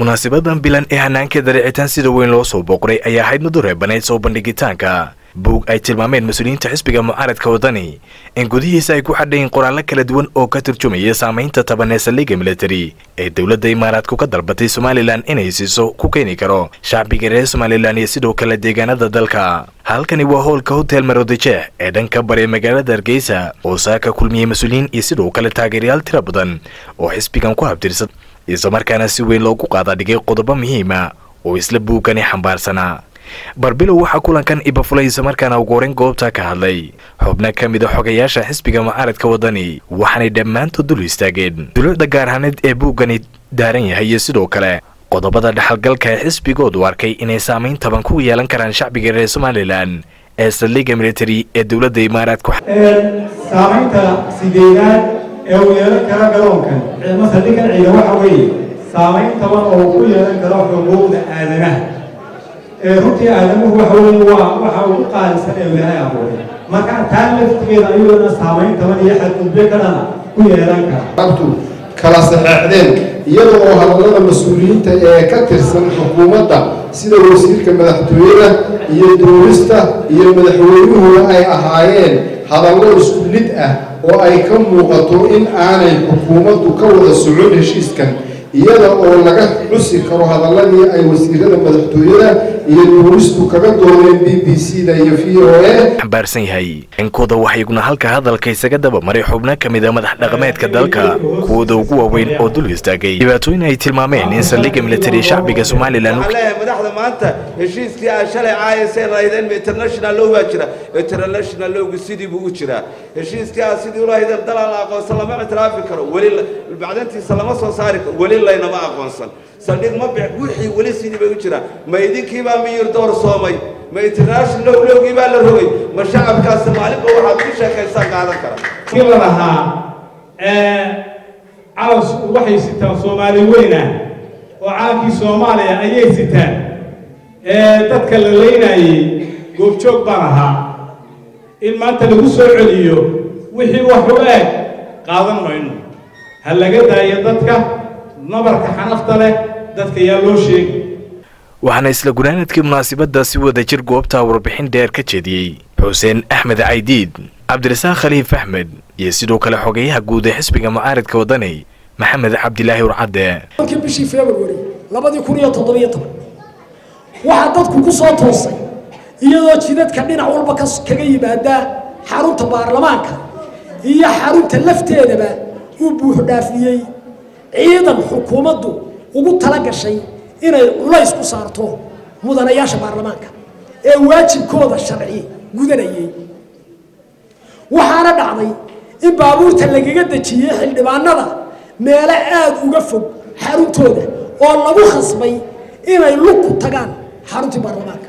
munaasabadan bilan ee hanaankeeda ricitaan sida weyn loo soo booqray ayaa ahayd mid u reebanayd soo bandhigitaanka buug ay tilmaameen mas-uuliyiinta xisbiga mucaaradka wadani in gudihiisa ay ku xadhayin qoraallo kala duwan oo ka turjumaya saamaynta taban ee saldhigga militari ee dowladda imaaraadku ka dalbatay somalilan inay siiso ku keeni karo shacbiga reer somalilan iyo sidoo kale deegaanada dalka halkani waa howlka hotel maroodijeex ee dhanka bare magaalada hargeysa oo saaka kulmiyey mas-uuliyiin iyo sidoo kale taageerayaal tira badan oo xisbigan ku habtirsan islamarkaana si weyn loogu qaada dhigay qodobo muhiima oo isla buugkani xambaarsanaa barbilow waxaa kulankan ibafulay islamarkaana ugu horeyn goobta ka hadlay xubno ka mid a xogayaasha xisbiga mucaaradka wadani waxaanay dhammaantood dul istaageen dowladda gaar ahaaneed ee buuggani daaran yahay iyo sidoo kale qodobada dhexalgalka ee xisbigoodu arkay inay saamayn taban ku yeelan karaan shacbiga reer somalilan ee saldhigga military ee dowladda imaaraadku saamaynta sideedaad ee uu yeelan kara garoonkan saldhiggan ciida waxa weeye saamayn taban oo uu ku yeelan karo xuquuqda aadamaha runtii aadamuhu waxa weeye waa waxa ugu qaalisan ee ilaahay abuuray marka taa laftigeeda ayuuna saamayn taban iyo xadgudbyo ka dhana ku yeelan kara abtu kala saxeexdeen iyada oo hadallada mas-uuliyiinta ee ka tirsan xukuumadda sida wasiirka madaxtooyada iyo duulista iyo madaxweynuhuna ay ahaayeen hadallo isku lid ah oo ay ka muuqato in aanay xukuumaddu ka wada socon heshiiskan iyada oo laga xusi karo hadalladii ay wasiirada madaxtooyada iyo duulistu kaga doodeen b b c da iyo v o a xambaarsan yahay inkooda waxaa iguna halka hadalka isaga dabamaray xubno ka mid a madax dhaqameedka dalka kuwooda ugu waaweyn oo dul istaagay dhibaatooyin ay tilmaameen in saldhigga militari shacbiga somalilan madaxda maanta heshiiskii aan shalay caayasay raydeen international law baa jira international lowga sidii buu u jiraa heshiiskii aan sidii ulahaydeen dalal la aqoonsan lama ictiraafi karo weli bacdantiisa lama soo saari karo weli laynama aqoonsan saldhig ma bix wixii weli sidii bay u jiraa ma idinkiibaa miyir door soomay ma international lowgii baa la rogay ma shacabkaas maalinba waxaad ku sheekaysaan qaadan kara kii la lahaa calas waxay sitaan soomaali weyna oo calankii soomaaliya ayay sitaan dadka la leynayey goobjoog baan ahaa in maanta lagu soo celiyo wixii wax u eg qaadan mayno ha laga daayo dadka nabarka xanafta leh dadka yaa loo sheegi waxaana isla gunaanadkii munaasabadda si wada jir goobta warbixin dheer ka jeediyey xuseen axmed caydiid cabdirasaaq khaliif axmed iyo sidoo kale xogeyaha guud ee xisbiga mucaaradka wadani maxamed cabdilaahi urcadde kii bishii february labadii kun iyo toddobiyo toban waxaa dadku ku soo toosay iyadoo jidadka dhinac walba kaga yimaada xarunta baarlamaanka iyo xarunta lafteedaba uu buuxdhaafiyey ciidan xukuumaddu ugu tala gashay inay culays ku saarto mudanayaasha baarlamaanka ee waajibkooda sharci gudanayay waxaana dhacday in baabuurta lagaga dejiyey xildhibaanada meelo aada uga fog xaruntooda oo lagu khasbay inay lug ku tagaan xaruntii baarlamaanka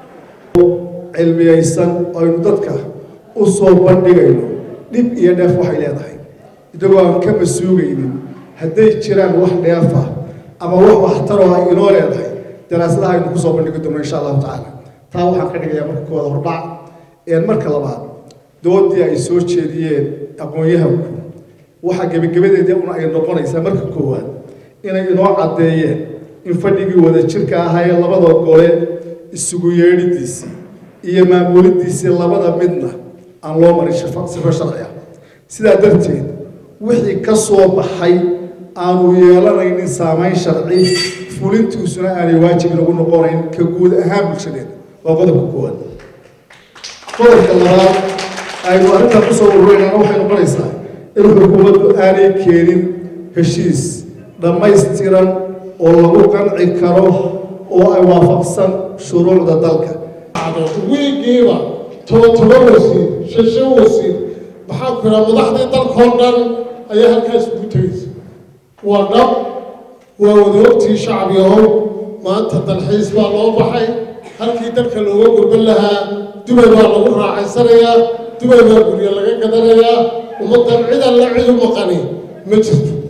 cilmiyaysan aynu dadka u soo bandhigayno dhib iyo dheef waxay leedahay isagoo aan ka masuugaynin hadday jiraan wax dheefa ama wax waxtaroo ay inoo leedahay daraasadaha aynu kusoo bandhigi doono insha allahu tacaala taa waxaan ka dhigayaa marka kooda hordhac een marka labaad doodii ay soo jeediyeen aqoon-yahanku waxaa gebagabadeedii una ay noqonaysaa marka koowaad inay inoo caddeeyeen in fadhigii wada jirka ahaayee labada gole isugu yeedhidiisii iyo maamulidiisii labada midna aan loo marin sifo sharci ah sidaa darteed wixii ka soo baxay aanu yeelanaynin saamayn sharci fulintiisuna aanay waajib inagu noqonayn ka guud ahaan bulshadeeda waa qodobka koowaad qodobka labaad aynu arrintan kusoo ururaynana waxay noqonaysaa in xukuumaddu aanay keenin heshiis dhammaystiran oo lagu qanci karo oo ay waafaqsan shuruucda dalka wiigiiba toban toban wasiir shan shan wasiir maxaa ku yidhaha madaxdii dalkoo dhan ayaa halkaas ugu tegaysa waa dhab waa wadaogtii shacbiyahow maanta dalxiis baa loo baxay halkii dalka looga gurban lahaa dubay baa lagu raacaysanayaa dubay baa guryo laga gadanayaa ummaddan cid alla cid u maqani ma jirto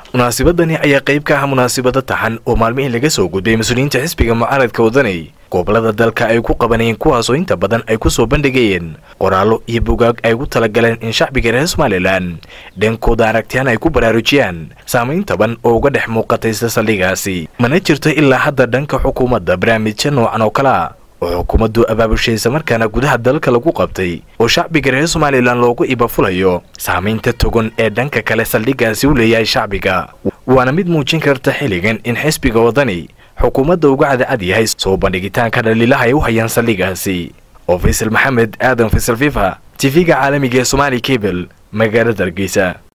munaasabadani ayaa qayb ka ah munaasabado taxan oo maalmihii laga soo gudbay mas-uuliyiinta xisbiga mucaaradka wadani gobolada dalka ay ku qabanayeen kuwaasoo inta badan ay ku soo bandhigayeen qoraallo iyo bugaag ay ugu talagaleen in shacbiga reer somalilan dhankooda aragtiyaan ay ku baraarujiyaan saamayn taban oo uga dhex muuqatay isla saldhigaasi mana jirto ilaa hadda dhanka xukuumadda barnaamijya noocan oo kale a oo xukuumaddu abaabusheesa markaana gudaha dalka lagu qabtay oo shacbiga reer somalilan loogu ibafulayo saamaynta togan ee dhanka kale saldhigaasi u leeyahay shacbiga waana mid muujin karta xilligan in xisbiga wadani xukuumadda uga cadacad yahay soo bandhigitaanka dhaliilaha ay u hayaan saldhigaasi oo faysal maxamed aadan faysal fifa tv-ga caalamiga ee somaali cable magaalada hargeysa